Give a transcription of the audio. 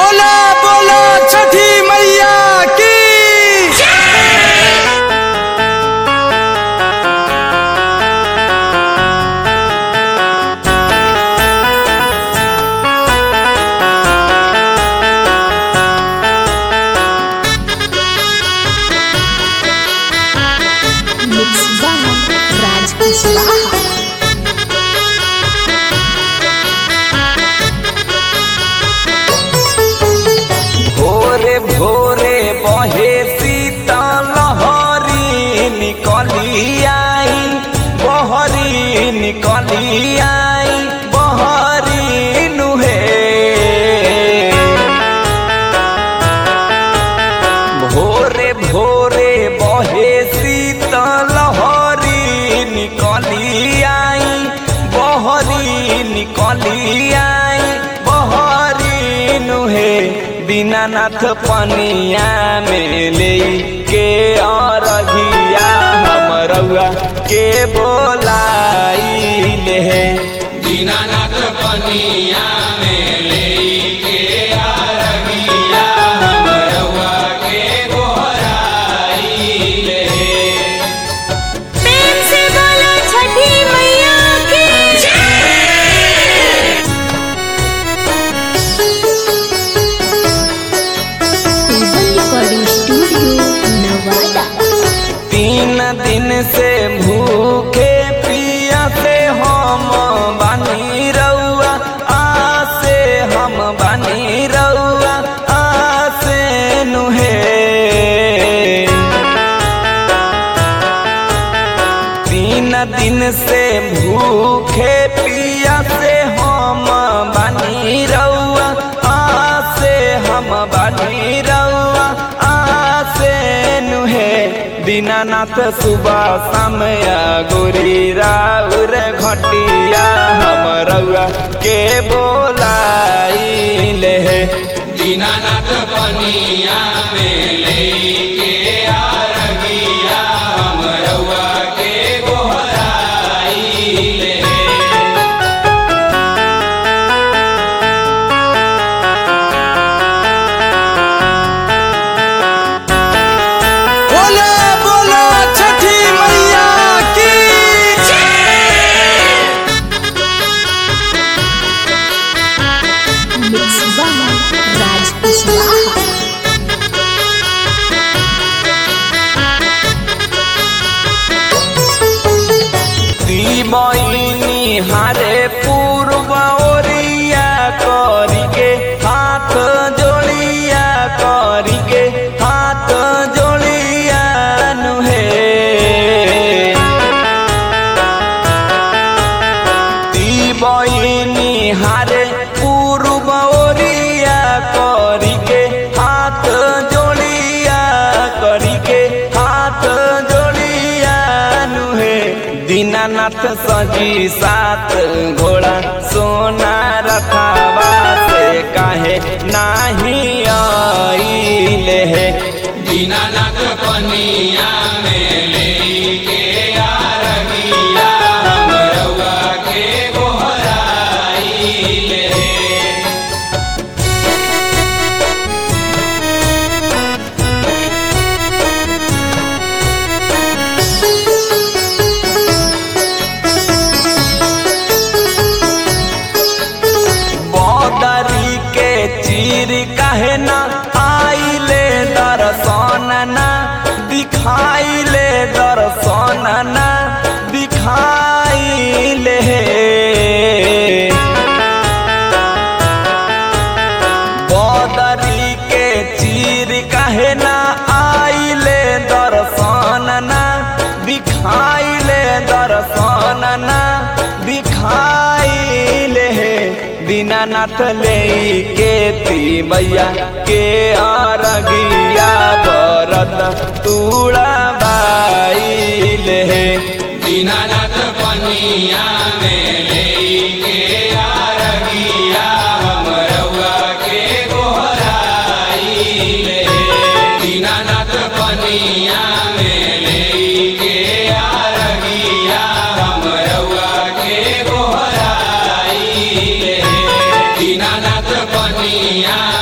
बोला बोला छठी मैया की Mix by Raj Kuswaha. भोरे भोरे बहे शीतल लहरी निकली आई बहरी निकली आई बहरी नुहे भोरे भोरे बहे शीतल लहरी निकली आई बहरी निकली आई बहरी नुहे दीनानाथ पनिया में ले के अरघिया हमरउआ के बोलाई ले दीनानाथ पनिया में लेके आरगिया हमरवा के गोहराई ले प्रेम से बोलो छठी मैया की टेबल रिकॉर्डिंग स्टूडियो नवादा तीन दिन से भूखे पिया से हम बानी रउआ आसे हम बानी रउआ आसे नुहे तीन दिन से भूखे पिया से हम बानी रउआ आसे हम बानी रउआ आसे नुहे दीनानाथ सुबह समय गोरी राउर घटिया हम रउआ के बोलाई ले दीनानाथ पनिया में लेके आरगिया हमरवा के गोहराई ले बोला बोला छठी मैया की Mix by Raj Kuswaha. बहिनी हारे पूर्व ओरिया करिके हाथ जोड़िया करिके हाथ जोड़िया नुहे ती बहिनी हारे पूर्व ओरिया करिके हाथ जोड़िया करिके हाथ जोड़िया नुहे दीनानाथ सजी सात घोड़ा सोना रखावा से काहे नाही आइले हे दीनानाथ पनिया में लेके आरगिया हमरवा के गोहराई ले बदरी के चीर काहे ना आइले दर्शन ना दिखाइले दर्शन ना दिखाइले बदरी के चीर काहे ना आइले दर्शन ना दिखाइले दर्शन ना दिखाइले दीनानाथ ले के ती मैया के अरगिया बरत तूड़ा बाइले दीनानाथ पनिया में लेके आरगिया हमरवा के गोहराई ले दीनानाथ पनिया में लेके आरगिया हमरवा के गोहराई ले दीनानाथ पनिया